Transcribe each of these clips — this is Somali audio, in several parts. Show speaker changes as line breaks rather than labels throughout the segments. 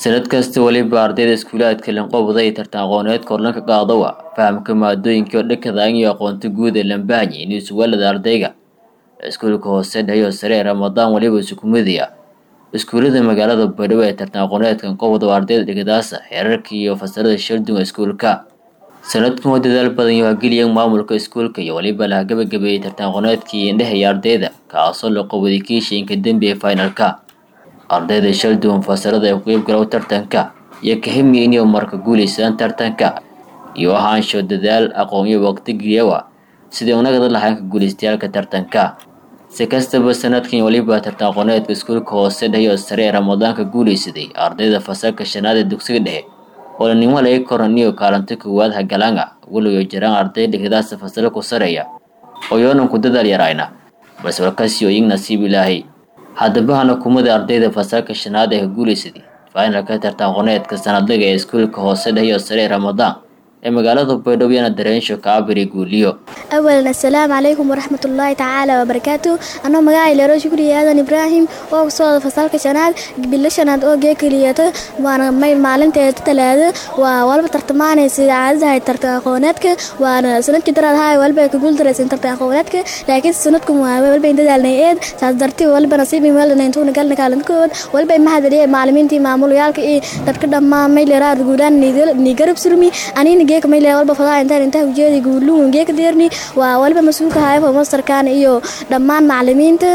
sanad kasta weliba ardayda iskuulaadka lanqowda iyo tartan aqooneedka horlanka qaadawa fahamka maadooyinka oo dhakadaan iyo aqoonta guud ee lambahanye inuu suwaalada ardayga iskuulka hoose dheyo sare ee ramadaan waliba isukumidaya iskuullada magaalada baydhabo ee tartan aqooneedkan qowda ardayda dhigadaasa xeerarka iyo fasalada shardunga iskuulka sanadkan oo dadaal badan iyo hageliyan maamulka iskuulka iyo waliba laha gabagabeeyey tartan aqooneedkii indhehaya ardayda kaasoo la qowday kiishiinka dembi ee finalka ardayda shalduwan fasalada ee ku qeybgalow tartanka iyo kahimi inay marka guulaysadaan tartanka iyo ahaansho dadaal aqoon iyo waqti giyawa sidii unagada lahayn ka guulaystayaalka tartanka si kastaba sanadkan waliba tartan aqooneedka iskuulka hoose dheyo sare ee ramadaanka guulaysaday ardayda fasalka shanaad ee dugsiga dhexe oo lanimo laga koraniyo kaalinta koowaad hagalaanga weliba jiraan arday dhigadaasa fasalo ku sareeya oo yoonan ku dadaal yarayna balse warkasi oo iyag nasiib ilaahay haddaba hana kumada ardayda fasalka shanaad ee ka guulaysaday finalka tartan aqooneedka sanadlaga ee iskuulka hoose dheyo sare ee ramadaan ee magaalada baydhabo yana dareensho kaabiri guuliyo
أولا السلام عليكم ورحمة الله تعالى وبركاته أنا مقاعي لرو شكري آدن إبراهيم oo soo fasalka shanaad bilo shanaad oo geekaliyato waana may maalinteeda talaada waa walba tartamaanaysa caadadahay tartan aqooneedka waana sanadkii daraad haay walba ka guuldaraysan tartan aqooneedka laakiin sanadkan waa walba in dadaalnay eed saas dartii walba nasiibi meelna intuuna galna kaalinkood walba mahadaliye macalimiintii maamulayaalka iyo dadka dhammaan may leeraad guulaan ni garab surmi anina geeka may leeya walba fadaa intaan intaa ujeedi guuluun geeka deerni waa waliba mas-uulka hayfo mastarkan iyo dhammaan macalimiinta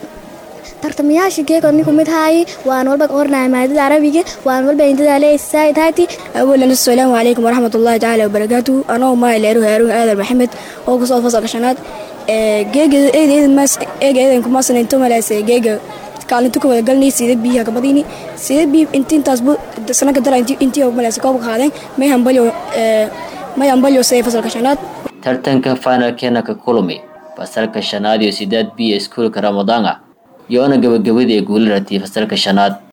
tartamayaasha geeka ninku mid haayi waan walba qornaya maadada carabiga waan walba indadaaleysaitaati
awalan assalaamu calaykum waraxmat ullahi tacaala wabarakaatu anoo maay leeru haaruun aadan maxamed oo kusoo fasalka shanaad geega eega eedanku maasanaynto malaase geega kaalinta kawada galnay sida biyaha kabadini sida biy intiintaasbu sanaka dara intii malaase koobka qaadeen may hambalyo may hambalyo say fasalka shanaad
tartanka finalkeena ka kulmi fasalka shanaad iyo sideed b iskuulka ramadaana iyo ona gabagabadii ee guula ratiyay fasalka shanaad